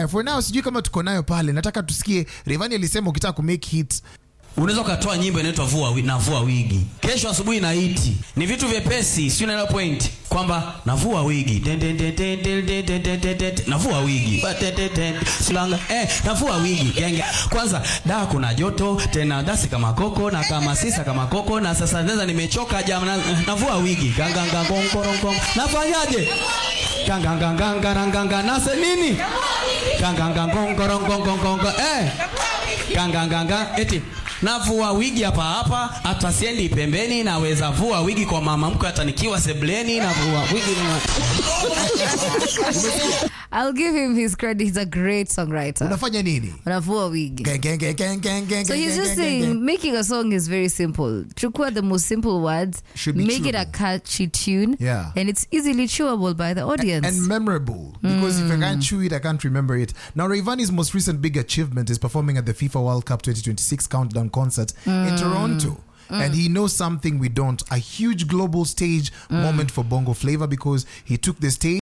nayo for now sijui kama tuko nayo pale nataka tusikie revani alisema ukitaka kumake hit unaweza ukatoa nyimbo inaitwa vua wi- navua wigi kesho asubuhi na iti ni vitu vyepesi sio naelewa point kwamba navua wigi Den, den, den, den, den, den, den, den, den, den, navua wigi Ba, den, den, den, silanga eh navua wigi genge kwanza da kuna joto tena dasi kama koko na kama sisa kama koko na sasa sasa nimechoka jamaa na- navua wigi ganganga gongorongong nafanyaje ganganganganganganga nase nini gangangangongorongongongong eh ganganganga eti navua wigi hapa hapa hata siendi pembeni naweza vua wigi kwa mama mkwe hata nikiwa sebleni navua wigi na... I'll give him his credit. He's a great songwriter. unafanya nini Unavua wigi. Gang, gang, gang, gang, gang, gang, So gang, he's gang, just gang, saying gang. making a song is very simple. Chukua the most simple words, Should be make it a chewable. catchy tune, Yeah. and it's easily chewable by the audience. and memorable because if I can't chew it, I can't remember it. Now, Rayvani's most recent big achievement is performing at the FIFA World Cup 2026 countdown concert in Toronto. And he knows something we don't a huge global stage moment for Bongo Flavor because he took the stage.